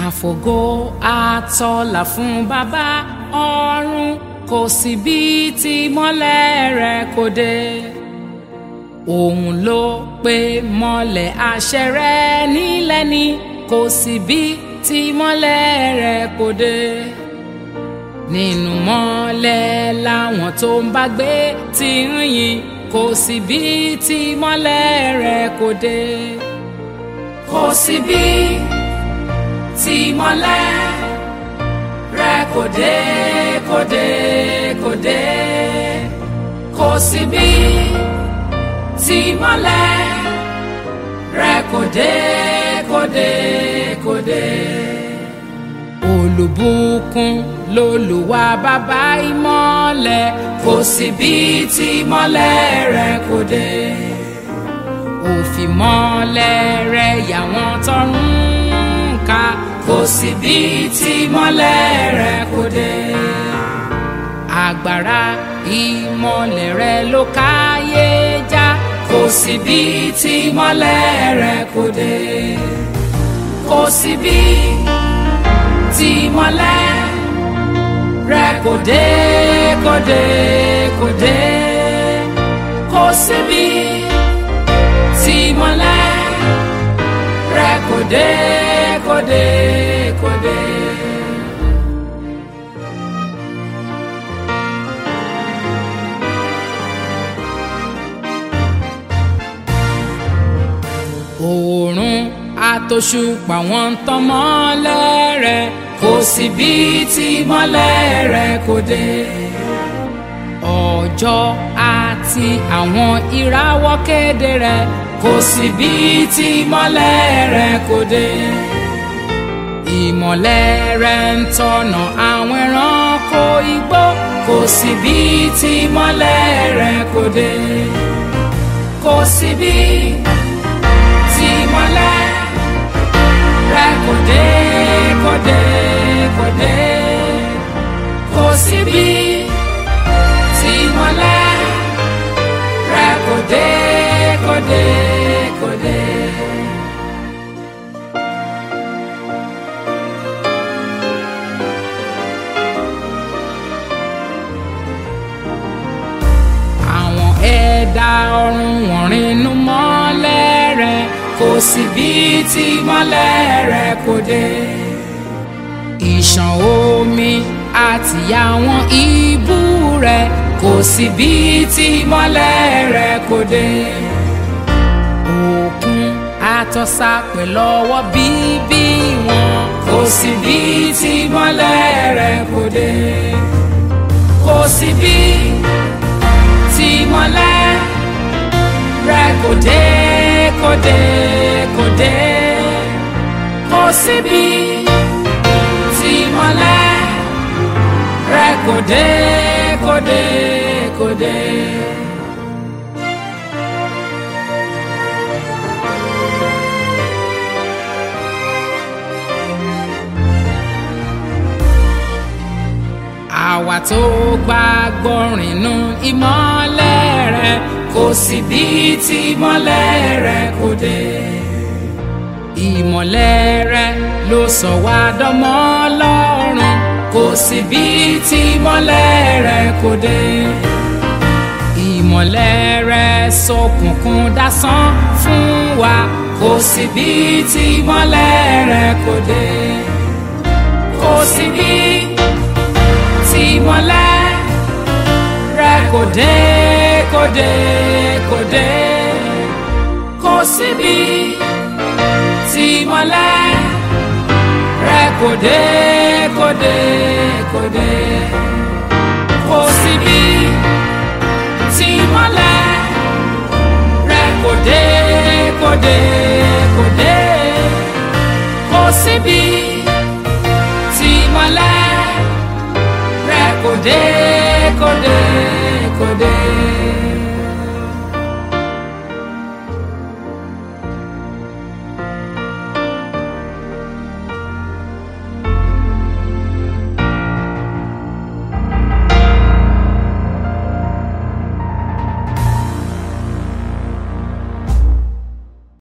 àfògo àtọlà fún bàbá ọ̀run kò sí bí tí mọ́lẹ̀ rẹ̀ kò dé òun ló pe mọ́lẹ̀ àṣẹ rẹ̀ nílẹ̀ ni kò sí bí tí mọ́lẹ̀ rẹ̀ kò dé nínú mọ́lẹ̀ làwọn tó ń bá gbé ti ń yìn kò sí bí tí mọ́lẹ̀ rẹ̀ kò dé kò sí bí tí mọ́lẹ̀ rẹ̀ kò dé kò dé kò dé kò sí bí tí mọ́lẹ̀ rẹ̀ kò dé kò dé kò dé olùbùkún lolùwà bàbá ìmọ́lẹ̀ kò sí bí tí mọ́lẹ̀ rẹ̀ kò dé òfìmọ́lẹ̀ rẹ̀ yà wọ́n tọrùn ká kò sí bí tí mọ́lẹ̀ rẹ̀ kò dé agbára ìmọ́lẹ̀ rẹ̀ ló káyé já kò sí bí tí mọ́lẹ̀ rẹ̀ kò dé kò sí bí tí mọ́lẹ̀ rẹ̀ kò dé kò dé kò dé kò sí bí tí mọ́lẹ̀ rẹ̀ kò dé kò dé kò dé. oòrùn àtòṣùpá wọn ń tàn mọ́lẹ̀ rẹ̀ kò sí bí tí mọ́lẹ̀ rẹ̀ kò dé. ọjọ́ àti àwọn ìràwọ̀ kéde rẹ̀ kò sí bí tí mọ́lẹ̀ rẹ̀ kò dé. ìmọ̀lẹ̀ rẹ̀ ń tọ̀nà àwọn ẹranko igbó kò sí bí tí mọ́lẹ̀ rẹ̀ kò dé. kò sí bí tí mọ́lẹ̀ rẹ̀ kò dé kò dé kò dé kò sí bí tí mọ́lẹ̀ rẹ̀ kò dé kò dé kò dé. àwọn ẹ̀dá ọ̀run wọ̀n rìnnú mọ́lẹ̀ rẹ̀ kò sí bí tí mọ́lẹ̀ rẹ̀ kò dé. ìṣàn omi àti àwọn ibú rẹ̀ kò sí bí tí mọ́lẹ̀ rẹ̀ kò dé. òkun àtọ́sà pẹ̀lú ọwọ́ bíbí wọn kò sí bí tí mọ́lẹ̀ rẹ̀ kò dé. kò sí bí tí mọ́lẹ̀ rẹ̀ kò dé kò dé kò dé kò síbi tí mọ́lẹ̀ rẹ̀ kò dé kò dé kò dé. àwa tó gbàgbọ́ rìnnú ìmọ́lẹ̀ rẹ̀ kò sí bí tí ìmọ́lẹ̀ rẹ̀ kò dé. ìmọ́lẹ̀ rẹ̀ ló sọ wá dọ́mọ Ọlọ́run kò sí bí tí ìmọ́lẹ̀ rẹ̀ kò dé. ìmọ́lẹ̀ rẹ̀ ṣókùnkùn dásán fún wa kò sí bí tí ìmọ́lẹ̀ rẹ̀ kò dé. kò sí bí tí ìmọ́lẹ̀ rẹ̀ kò dé kò dé kò dé kò síbi tí ìmọ́lẹ̀ rẹ̀ kò dé kò dé kò dé kò síbi tí ìmọ́lẹ̀ rẹ̀ kò dé kò dé kò dé kò síbi tí ìmọ́lẹ̀ rẹ̀ kò dé kò dé.